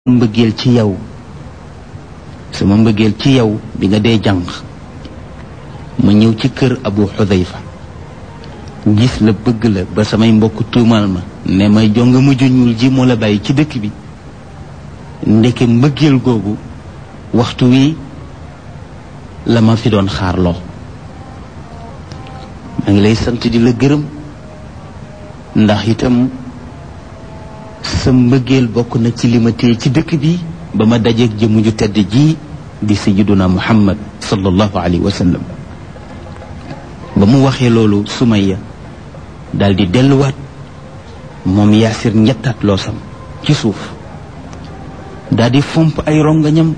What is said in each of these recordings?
mbëggeel ci yow sama mbëggeel ci yow bi nga dee jànq ma ñëw ci kër abu xudayfa gis la bëgg la ba samay mbokk tuumal ma ne may jonga mujj ñuul ji moo la bàyyi ci dëkk bi ndeke mbëggeel googu waxtu wi la ma fi doon xaarloo maa ngi lay sant di la gërëm ndax itam sa mbëggeel bokk na ci li ma téye ci dëkk bi ba ma dajeeg jëmu ju tedd ji di sayiduna muhammad sallallahu alayhi wa sallam ba mu waxee loolu sumaya daal di delluwaat moom yaasir ñettaat loosam ci suuf daal di fomp ay rongañam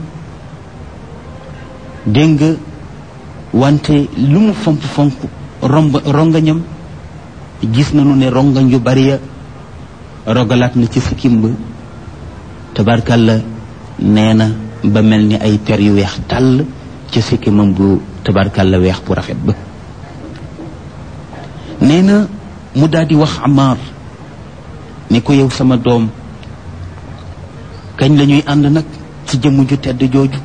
dégg nga wante lu mu fomp fomp romb rongañam gis nañu ne rongañ yu bari ya rogalaat na ci sikkim ba tabarkalla nee na ba mel ni ay per yu weex tàll ci sikkimam bu tabarkalla weex bu rafet ba nee na mu daal di wax Amar ne ko yow sama doom kañ la ñuy ànd nag ci jëmm ju tedd jooju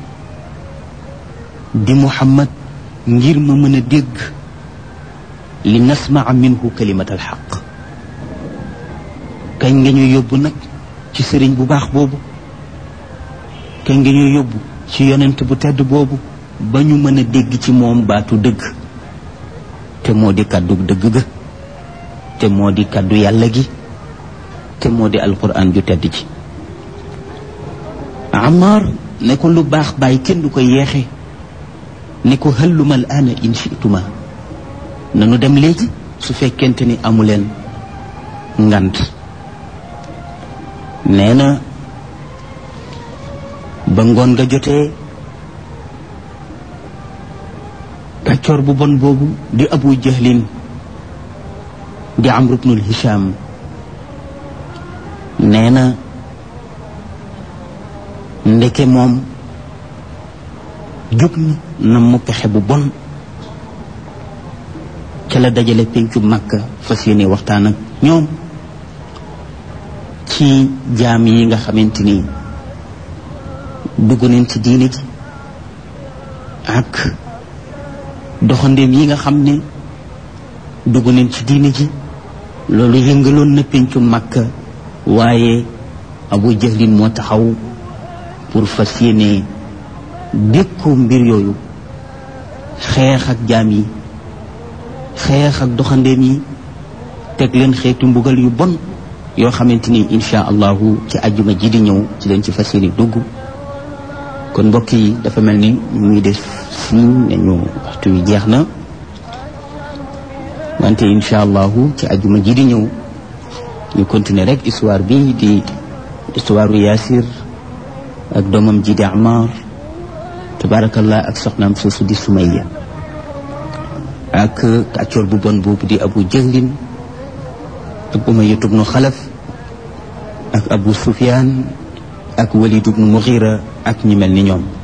di Muhammad ngir ma mën a dégg li nasmaa minhu kalimat alxaq kañ nga ñuy yóbbu nag ci sëriñ bu baax boobu kañ nga ñuy yóbbu ci yonent bu tedd boobu ba ñu mën a dégg ci moom baatu dëgg te moo di kàddu dëgg ga te moo di kàddu yàlla gi te moo di alquran ju tedd ji Amar ne ko lu baax bàyyi kenn du ko yeexe ne ko hëlluma al aana in chituma nanu dem léegi su fekkente ni amuleen ngant nee na ba ngoon nga jotee kàccoor bu bon boobu di abu jahlin di amru bnul hisham nee na ndeke moom jóg na mu pexe bu bon ca la dajale pencu màkka fas yéene waxtaan ak ñoom ci jaam yi nga xamante ni dugg nañ ci diine ji ak doxandéem yi nga xam ne dugg nañ ci diine ji loolu yëngaloon na pencu màkka waaye abu jahlin moo taxaw pour fas yéene dékku mbir yooyu xeex ak jaam yi xeex ak doxandéem yi teg leen xeetu mbugal yu bon yoo xamante ni insha allahu ci ajjuma ji di ñëw ci leen ci fas yéene dugg kon mbokk yi dafa mel ni ñu ngi def siñ nañu waxtu wi jeex na wante insha allahu ci ajjuma ji di ñëw ñu continuer rek histoire bi di histoire u Yaasir ak doomam ji di Amar tabarakallah ak soxnaam soosu di Sumayya ak kàccoor bu bon boobu di Abu Jahlin ak Umayya ibnu Xalaf ak Abu Sufyaan ak Walid ibnu Mughira ak ñi mel ni ñoom